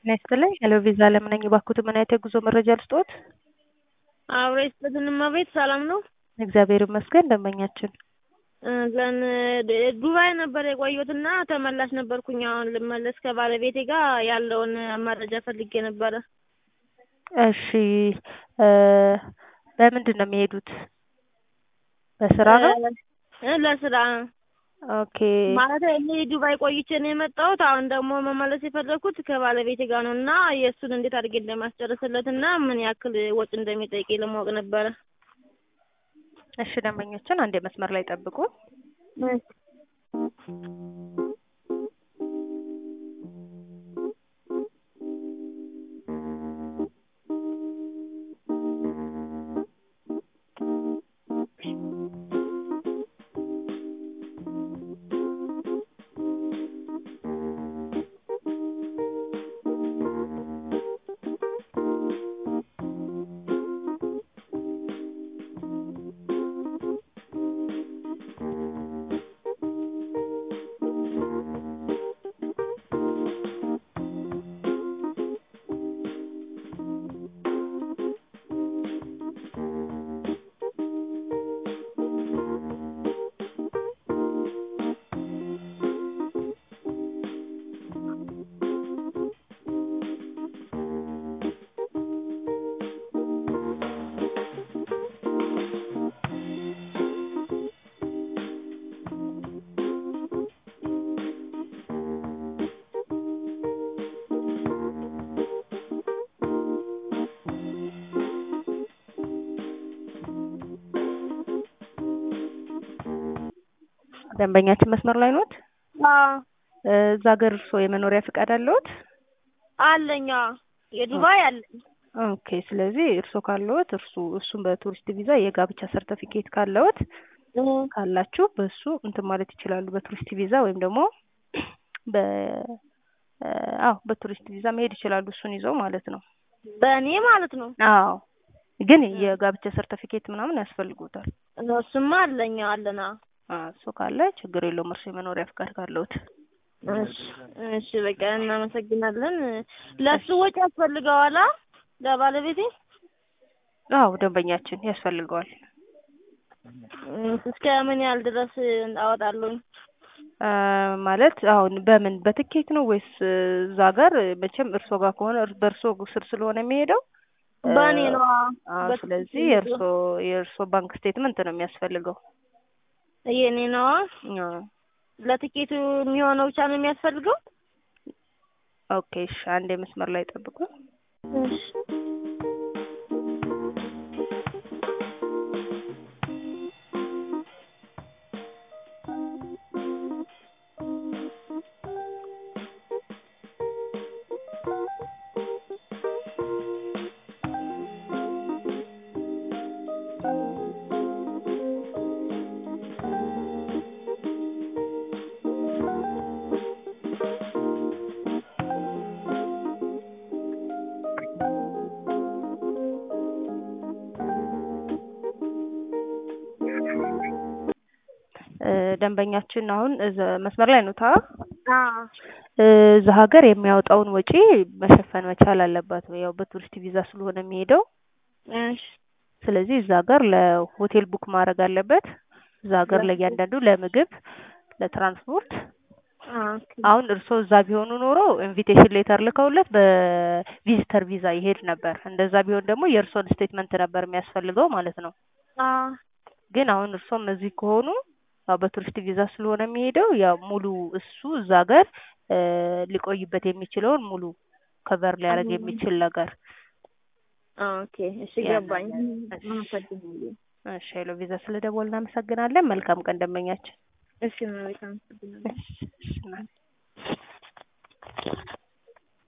ጤና ይስጥልኝ ሄሎ ቪዛ ለምን ነኝ እባክዎት ምን አይነት የጉዞ መረጃ ልስጥዎት? አብሮ ይስጥልን እመቤት ሰላም ነው? እግዚአብሔር ይመስገን ደንበኛችን ለን ዱባይ ነበር የቆየሁትና ተመላሽ ነበርኩኝ አሁን ልመለስ ከባለቤቴ ጋር ያለውን መረጃ ፈልጌ ነበረ። እሺ በምንድን ነው የሚሄዱት? በስራ ነው? እ ለስራ ኦኬ ማለት እኔ ዱባይ ቆይቼ ነው የመጣሁት። አሁን ደግሞ መመለስ የፈለግኩት ከባለቤቴ ጋር ነው እና የእሱን እንዴት አድርጌ እንደማስጨርስለት እና ምን ያክል ወጪ እንደሚጠይቅ ለማወቅ ነበረ። እሺ ደንበኞችን አንዴ መስመር ላይ ጠብቁ። ደንበኛችን መስመር ላይ ኖት? አዎ እዛ ሀገር እርስዎ የመኖሪያ ፍቃድ አለዎት? አለኝ። አዎ የዱባይ አለኝ። ኦኬ ስለዚህ እርስዎ ካለዎት እርሱ እሱም በቱሪስት ቪዛ የጋብቻ ሰርተፊኬት ካለዎት ካላችሁ በሱ እንትን ማለት ይችላሉ። በቱሪስት ቪዛ ወይም ደግሞ በ አዎ በቱሪስት ቪዛ መሄድ ይችላሉ። እሱን ይዘው ማለት ነው። በእኔ ማለት ነው። አዎ ግን የጋብቻ ሰርተፊኬት ምናምን ያስፈልጉታል። እሱማ አለኝ አለና እሱ ካለ ችግር የለውም። እርሱ የመኖሪያ ፍቃድ ካለዎት። እሺ እሺ በቃ እናመሰግናለን። ለሱ ወጪ ያስፈልገዋል ለባለቤቴ? አዎ ደንበኛችን ያስፈልገዋል። እስከ ምን ያህል ድረስ አወጣለሁኝ? ማለት አሁን በምን በትኬት ነው ወይስ እዛ ጋር መቼም እርሶ ጋር ከሆነ በእርሶ ስር ስለሆነ የሚሄደው በእኔ ነው። አዎ ስለዚህ የእርሶ የእርሶ ባንክ ስቴትመንት ነው የሚያስፈልገው። የኔ ነው። አዎ ለትኬቱ የሚሆነው ብቻ ነው የሚያስፈልገው? ኦኬ እሺ አንዴ መስመር ላይ ጠብቁ። እሺ ደንበኛችን አሁን መስመር ላይ ነው ታ አዎ እዛ ሀገር የሚያወጣውን ወጪ መሸፈን መቻል አለባት። ያው በቱሪስት ቪዛ ስለሆነ የሚሄደው እሺ ስለዚህ እዛ ሀገር ለሆቴል ቡክ ማድረግ አለበት። እዛ ሀገር ለእያንዳንዱ ለምግብ፣ ለትራንስፖርት አሁን እርስዎ እዛ ቢሆኑ ኖሮ ኢንቪቴሽን ሌተር ልከውለት በቪዚተር ቪዛ ይሄድ ነበር። እንደዛ ቢሆን ደግሞ የእርስዎን ስቴትመንት ነበር የሚያስፈልገው ማለት ነው። አዎ ግን አሁን እርስዎም እዚህ ከሆኑ ያው በቱሪስት ቪዛ ስለሆነ የሚሄደው ያው ሙሉ እሱ እዛ ሀገር ሊቆይበት የሚችለውን ሙሉ ከቨር ሊያደርግ የሚችል ነገር ኦኬ እሺ ገባኝ። እሺ ሄሎ ቪዛ ስለደወልን እናመሰግናለን። መልካም ቀን ደንበኛችን። እሺ መልካም እሺ እሺ